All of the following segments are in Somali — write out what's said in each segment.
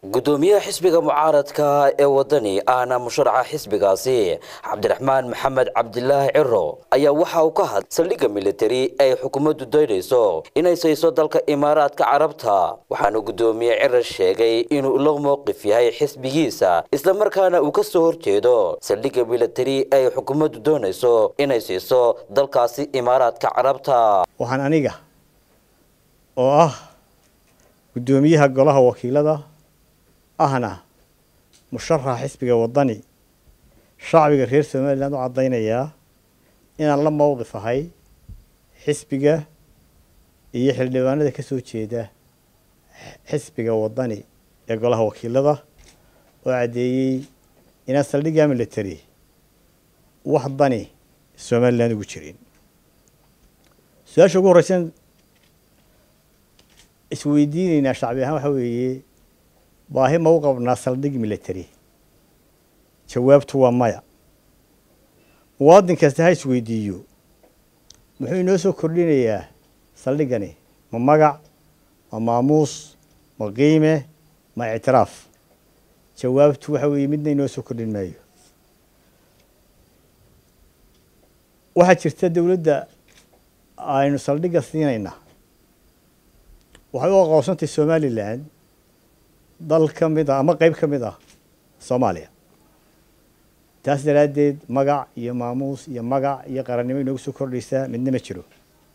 gudoomiyaha xisbiga mucaaradka ee wadani ahna musharaxa xisbigaasi cabdiraxmaan maxamed cabdilaahi ciro ayaa waxa uu ka hadlay saldhigga militari ay xukuumaddu daynayso inay sayso dalka imaaraadka carabta waxaana gudoomiye ciro sheegay inuu la mowqif yahay xisbigiisa islamarkaana uu ka soo horjeedo saldhigga militari ay xukuumaddu doonayso inay siiso dalkaasi imaaraadka carabta waxaan aniga oo ah guddoomiyaha golaha wakiilada ahna musharaxa xisbiga wadani shacbiga reer somalilan u caddaynayaa inaan la mowqif ahay xisbiga iyo xildhibaanada ka soo jeeda xisbiga wadani ee golaha wakiilada oo caddeeyey inaan saldhigga military wax dani somalilan ugu jirin su-aasha ugu horreysan isweydiineynaa shacbi ahaan waxaa weeye baahi ma u qabnaa saldhig military jawaabtu waa maya muwaadin kasta ha isweydiiyo muxuu inoo soo kordhinayaa saldhiggani ma magac ma maamuus ma qiime ma ictiraaf jawaabtu waxa weeye midna inoo soo kordhin maayo waxaa jirta dowladda aynu saldhigga siinayna waxay u aqoonsantay somalilan dal ka mid ah ama qeyb ka mid ah soomaaliya taas daraaddeed magac iyo maamuus iyo magac iyo qarannimo inoogu soo kordhaysaa midna ma jiro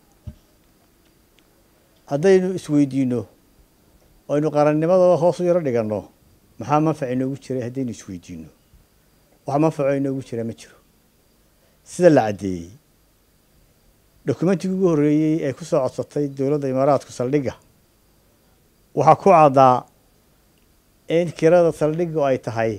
haddaynu isweydiino aynu qarannimada hoos u yaro dhiganno maxaa manfac inoogu jiray haddaynu isweydiino wax manfaco inoogu jira ma jiro sida la caddeeyey dokumentigii ugu horreeyey ee ku soo codsatay dowladda imaaraadku saldhigga waxaa ku caddaa in kirada saldhiggu ay tahay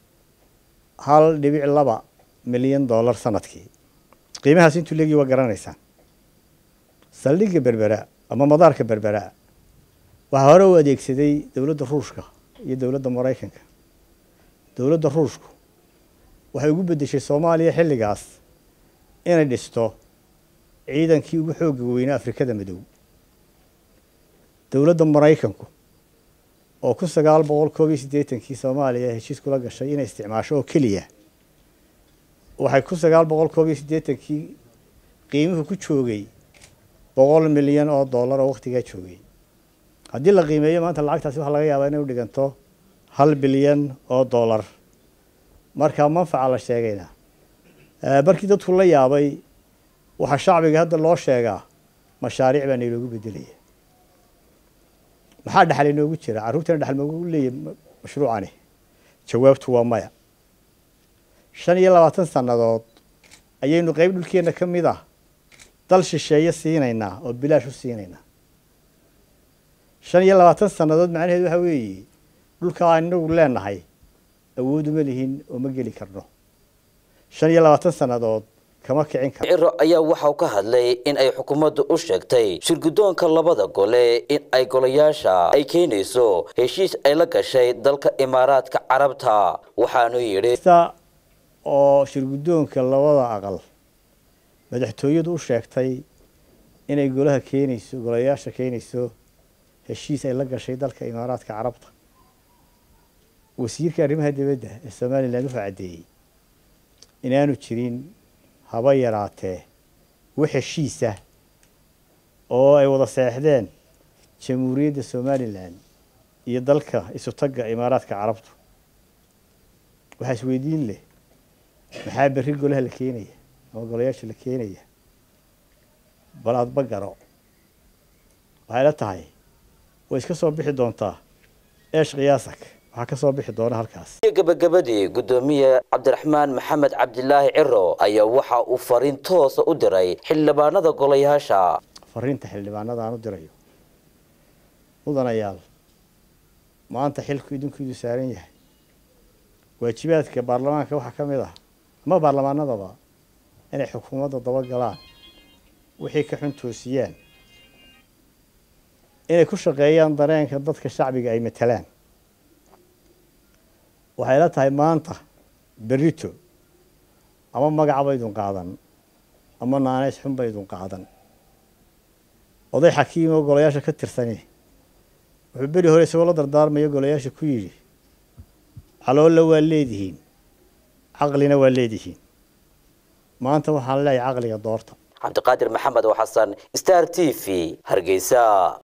hal dhibic laba milyan dollar sanadkii qiimahaas intuu leegii waa garanaysaan saldhigga berbera ama madaarka berbera waxaa hore u adeegsaday dowladda ruushka iyo dowladda maraykanka dowladda ruushku waxay ugu beddeshay soomaaliya xilligaas inay dhisto ciidankii ugu xoogga weynaa afrikada madow dowladda maraykanku oo kun sagaal boqol koob iyo siddeetankii soomaaliya heshiis kula gashay inay isticmaasho oo keliya waxay kun sagaal boqol koob iyo siddeetankii qiimuhu ku joogay boqol milyan oo dollar oo wakhtigaa joogay haddii la qiimeeyo maanta lacagtaasi waxaa laga yaabaa inay u dhiganto hal bilyan oo dollar markaa manfaca la sheegayna markii dadku la yaabay waxaa shacbiga hadda loo sheegaa mashaariic baa nayloogu bedelaya maxaa dhexal inoogu jira carruurtana dhexal magu leeyahy mashruucani jawaabtu waa maya shan iyo labaatan sannadood ayaynu qeyb dhulkeenna ka mid ah dal shisheeye siinaynaa oo bilaash u siinaynaa shan iyo labaatan sannadood macnaheedu waxaa weeye dhulka aan inagu leenahay awooduma lihin oo ma geli karno shan iyo labaatan sannadood kama kicin karo ciro ayaa waxauu ka hadlay in ay xukuumaddu u sheegtay shirguddoonka labada gole in ay golayaasha ay keenayso heshiis ay la gashay dalka imaaraadka carabta waxaanu yidhi oo shirguddoonka labada aqal madaxtooyadu u sheegtay inay golaha keenayso golayaasha keenayso heshiis ay la gashay dalka imaaraadka carabta wasiirka arrimaha dibadda ee somalilan wuxuu caddeeyey inaanu jirin haba yaraatee wax heshiisa oo ay wada seexdeen jamhuuriyadda somalilan iyo dalka isutagga imaaraadka carabtu waxaa isweydiin leh maxaa berri golaha la keenaya ama golayaasha la keenaya bal aadba garo waxay la tahay way iska soo bixi doontaa eesh khiyaasak waxaa ka soo bixi doona halkaas gabagabadii guddoomiye cabdiraxmaan maxamed cabdilaahi ciro ayaa waxa uu fariin toosa u diray xildhibaanada golayaasha fariinta xildhibaanada aan u dirayo mudanayaal maanta xilku idinkuidu saaran yahay waajibaadka baarlamaanka waxaa ka mid ah ama baarlamaanadaba inay xukuumadda dabagalaan wixii ka xun toosiyaan inay ku shaqeeyaan dareenka dadka shacbiga ay matalaan waxay la tahay maanta berito ama magaca baydun qaadan ama naaneys xun baydun qaadan oday xakiim oo golayaasha ka tirsani wuxuu beri hore isagoo la dardaarmaya golayaasha ku yidhi caloolla waa leedihiin caqlina waa leedihiin maanta waxaan leeyahay caqliga doorta cabdiqaadir maxamed oo xasan star t v hargeysa